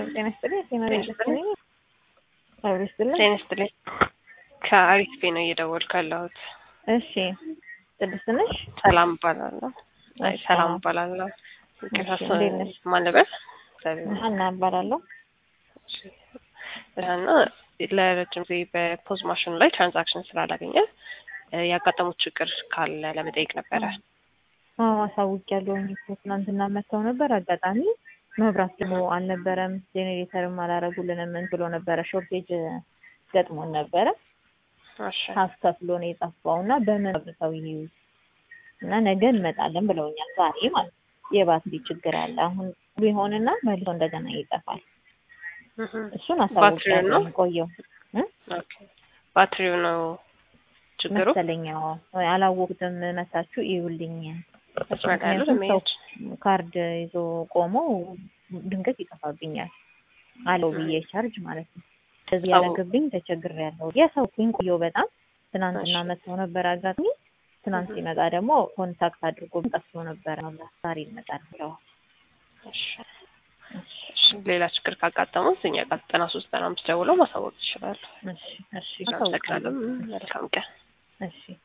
ጤና ይስጥልኝ። ጤና ይስጥልኝ። አብሮ ይስጥልኝ። ጤና ይስጥልኝ። ከአሪፍ ቤ ነው እየደወልኩ ያለሁት። እሺ ቅድስት ነሽ? ሰላም እባላለሁ። አይ እሺ፣ ሰላም ሰላም። እባላለሁ። እሺ፣ እንዴት ነሽ? ማን ልበል? እግዚአብሔር ሀና እባላለሁ። ይመስገን። እና ለረጅም ጊዜ በፖዝ ማሽኑ ላይ ትራንዛክሽን ስላላገኘን እ ያጋጠሙት ችግር ካለ ለመጠየቅ ነበረ። አዎ አሳውቂያለሁኝ እኮ ትናንትና መጥተው ነበር። አጋጣሚ መብራት ደግሞ አልነበረም፣ ጄኔሬተርም አላረጉልንም። ምን ብሎ ነበረ ሾርቴጅ ገጥሞን ነበረ። እሺ ሀፍ ከፍሎ ነው የጠፋው እና በምን አብርተው ይይዙ እና ነገ እንመጣለን ብለውኛል። ዛሬ ማለት ነው። የባትሪ ችግር አለ። አሁን ቢሆንና መልሶ እንደገና ይጠፋል። እህ እሱን ባትሪው ነው? አሳውቂያለሁኝ። ቆየው ኦኬ ባትሪው ነው ችግሩ። መሰለኛው አላወቁትም። መታችሁ እዩልኝ። መስመር ላይ ያሉ ምክንያቱም ሰው ደንበኞች ካርድ ይዞ ቆሞ ድንገት ይጠፋብኛል አለው ብዬ ቻርጅ ማለት ነው። እዚህ ሰው- ያደረገብኝ ተቸግሬያለሁ። የሰውኩኝ ቆየው በጣም ትናንትና እሺ። መጥተው ነበር አጋጣሚ። ትናንት እህ ሲመጣ ደግሞ ኮንታክት አድርጎ ጠፍቶ ነበር። ዛሬ ይመጣል ብለው እሺ እሺ ሌላ ችግር ካጋጠመው እኛ ጋር ዘጠና ሶስት ዘጠና አምስት ደውለው ማሳወቅ ይችላሉ። እሺ እሺ አመሰግናለሁ። አሳውቃለሁ። መልካም ቀን። እሺ